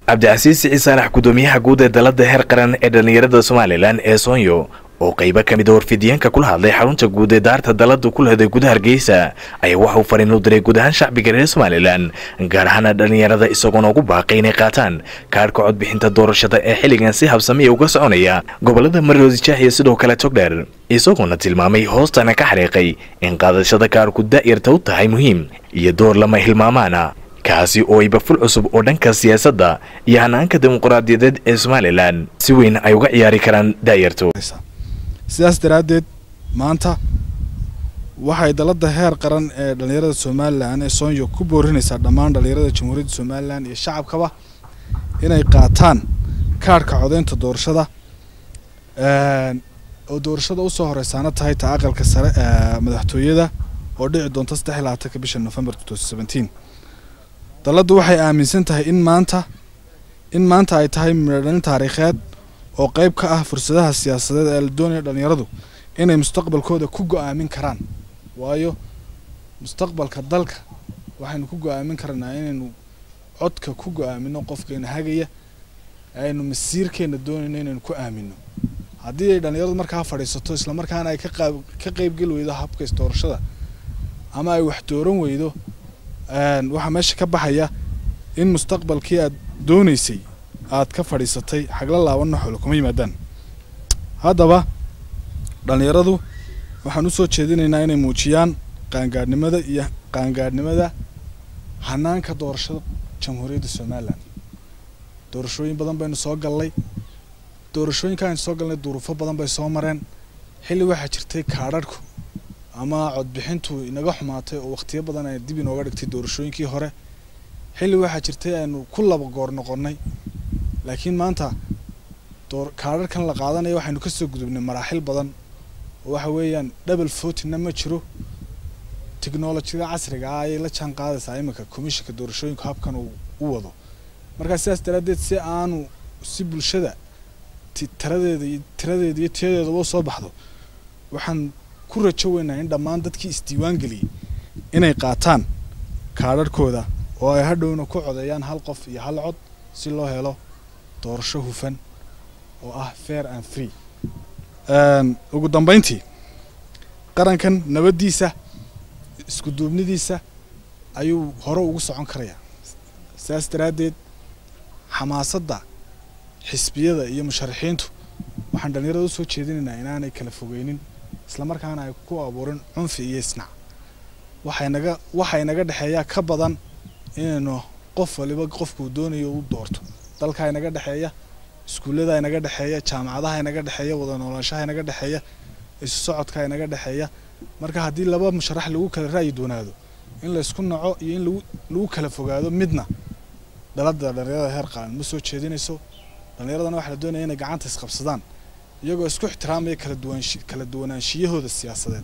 cabdicasiis siciid saalax gudoomiyaha guud ee dalada heer qaran ee dhallinyarada somalilan ee soonyo oo qaybo ka mid a warfidyaenka kula hadlay xarunta guud ee daarta dalada ku leheday gudaha hargeysa ayaa waxauu fariin u diray guud ahaan shacbiga reer somalilan gaar ahaana dhallinyarada isagoona ugu baaqay inay qaataan kaadhka codbixinta doorashada ee xilligan si habsamiya uga soconaya gobolada maroodi jaax iyo sidoo kale togdheer isagoona tilmaamay hoostana ka xariiqay in qaadashada kaadhku daa'irta u tahay muhiim iyo door lama hilmaamaana kaasi oo ayba ful cusub oo dhanka siyaasadda iyo hanaanka dimuqraadiyadeed ee somalilan si weyn ay uga ciyaari karaan daayarto sidaas daraaddeed maanta waxay dalada heer qaran ee dhallinyarada somalilan ee soonyo ku boorinaysaa dhammaan dhallinyarada jamhuuriyadda somalilan iyo shacabkaba inay qaataan kaadhka codeynta doorashada oo doorashada usoo horeysaana tahay ta aqalka sare ee madaxtooyada oo dhici doonta saddex iyo labaatanka bisha november dalladdu waxay aaminsan tahay in maanta in maanta ay tahay midhodhalin taariikheed oo qayb ka ah fursadaha siyaasadeed ee la doonaya dhallinyaradu inay mustaqbalkooda ku go-aamin karaan waayo mustaqbalka dalka waxaynu ku go-aamin karnaa inaynu codka ku go-aamino qofkeena hagaya aynu masiirkeena doonayno inaynu ku aamino haddii ay dhallinyaradu markaa fadhiisato islamarkaana ay ka qaab ka qaybgeli weydo habkays doorashada ama ay wax dooran weydo waxaa meesha ka baxaya in mustaqbalkii aad doonaysay aad ka fadhiisatay xagla laabanna xoolo kuma yimaadaan haddaba dhallinyaradu waxaan usoo jeedinaynaa inay muujiyaan qaangaadhnimada iyo qaangaadhnimada hanaanka doorashada jamhuuriyadda somalilan doorashooyin badan baynu soo gallay doorashooyinka aynu soo galnay duruufo badan bay soo mareen xilli waxaa jirtay kaadharhku ama codbixintu inaga xumaatay oo wakhtiyo badan ay dib inooga dhigtay doorashooyinkii hore xilli waxaa jirtay aynu ku laba goor noqonnay laakiin maanta door kaadharkan la qaadanaya waxaynu kasoo gudubnay maraaxil badan oo waxa weeyaan double votina ma jiro technolojiyada casriga ah ayay la jaan qaadaysaa iminka commissionka doorashooyinku habkan uu u wado markaa sidaas daraaddeed si aanu si bulshada tiradeeda iyo tiradeeda iyo tiyadeedaba soo baxdo waxaan ku rajo weynaa in dhammaan dadkii isdiiwaan geliyey inay qaataan kaadharhkooda oo ay hadhowna ku codeeyaan hal qof iyo hal cod si loo helo doorasho hufan oo ah fair and free ugu dambeyntii qarankan nabaddiisa isku duubnidiisa ayuu hore ugu socon karayaa sidaas daraaddeed xamaasadda xisbiyada iyo musharaxiintu waxaan dhallinyarada usoo jeedinaynaa inaanay kala fogeynin islamarkaana ay ku abuurin cunfi iyo isnac waxaynaga waxay naga dhexeeyaa ka badan inaynu qof waliba qofkuu doonayo u doorto dalka inaga dhexeeya iskuullada inaga dhexeeya jaamacadaha inaga dhexeeya wada noolaanshaha inaga dhexeeya isu socodka inaga dhexeeya marka haddii laba musharax lagu kala ra'yi doonaado in laysku naco iyo in lagu lagu kala fogaado midna dhalada dhallinyarada heer qaran ma soo jeedinayso dhallinyaradana waxaa la doonaya inay gacanta isqabsadaan iyagoo isku ixtiraamaya kala duwanshi kala duwanaanshiyahooda siyaasadeed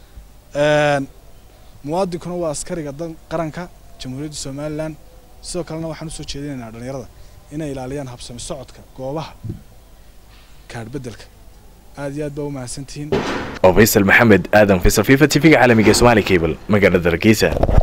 muwaadinkuna waa askariga dan qaranka jamhuuriyadda somalilan sidoo kalena waxaan usoo jeedinaynaa dhallinyarada inay ilaaliyaan habsami socodka goobaha kaadhbedelka aad iyo aad baa u mahadsantihiin oo faysal maxamed aadan faysal fifa t v-ga caalamiga somaali cable magaalada hargeysa